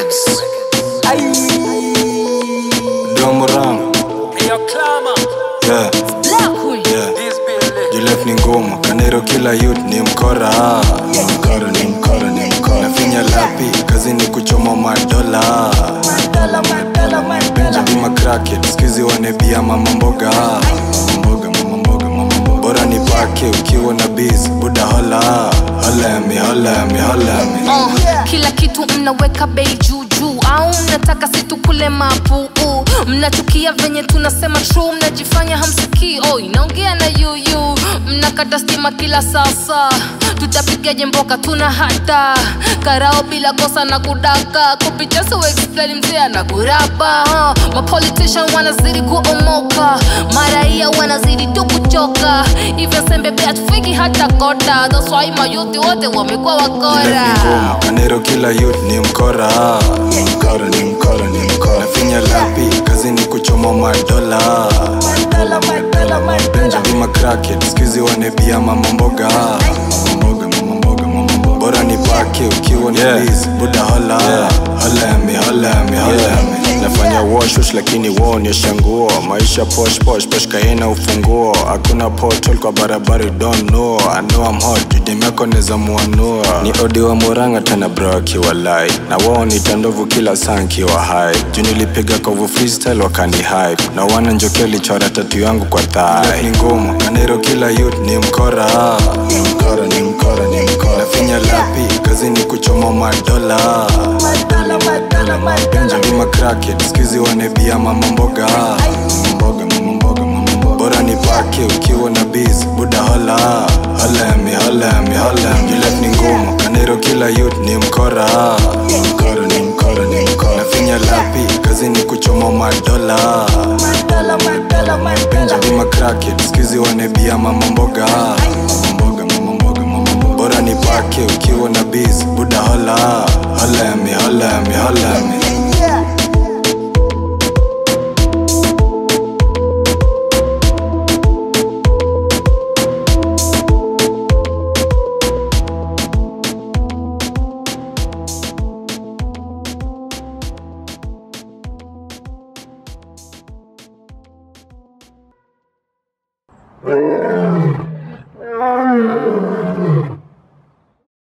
Records. Domorang, yeah, yeah. Juliet ni ngumu, Kanero kila youth ni mkora Ni mkora, ni mkora, ni mkora Nafinya lapi, kazi ni kuchoma madola Benjamin cracket, skizi wanebia mama mboga Mama mboga, mama mboga, mama mboga Bora ni pake, ukiwa na biz, buda hola Hola ya mi, hola ya mi, hola ya mi uh, kila kitu mnaweka bei juu juu au mnataka situkule mapuu mnachukia venye tunasema true mnajifanya hamsikii oh, inaongea na yuyu mnakata stima kila sasa tutapigaje mboka tuna hata karao bila kosa na kudaka kupitia so explain mzee na kurapa uh, mapolitician wanazidi kuomoka maraia wanazidi tu kuchoka hivyo sembe pia tufiki hata kota that's why mayuti wote wamekuwa wakora Kanero kila youth ni mkora Ni mkora, ni mkora, ni mkora Nafinya lapi, kazi ni kuchoma madola Benjamin cracket, skizi wanebia mama mboga Mama mboga, mama mboga, mama mboga Bora ni pake, ukiwa ni Yeah. biz, buda hola Hola ya mi, hola ya mi, hola ya mi nafanya wash wash lakini waonyesha nguo maisha posh posh posh kaina ufunguo hakuna portal kwa barabara you don't know I know I'm hot judem yako neza muanua ni odi wa muranga tena bro akiwa lai na wao ni tandovu kila saa nkiwa hai juu nilipiga kovu freestyle wakani hype na wana njoke lichora tatu yangu kwa thai ni ngumu kanero kila youth ni mkora ni mkora ni mkora ni mkora nafinya lapi kazi ni kuchoma madola benjamin cracket skizi wanebia mama mboga mama mboga mama mboga mama mboga bora ni pake ukiwa na biz buda hola hola ya mi hola ya mi hola ya mi Juliet ni ngumu kanero kila youth ni mkora ni mkora ni mkora ni mkora nafinya lapi kazi ni kuchoma madola Benjamin cracket skizi wanebia mama mboga mama mboga mama mboga mama mboga bora ni pake ukiwa na biz buda hola hola ya mi hola ya mi hola ya mi Yeah.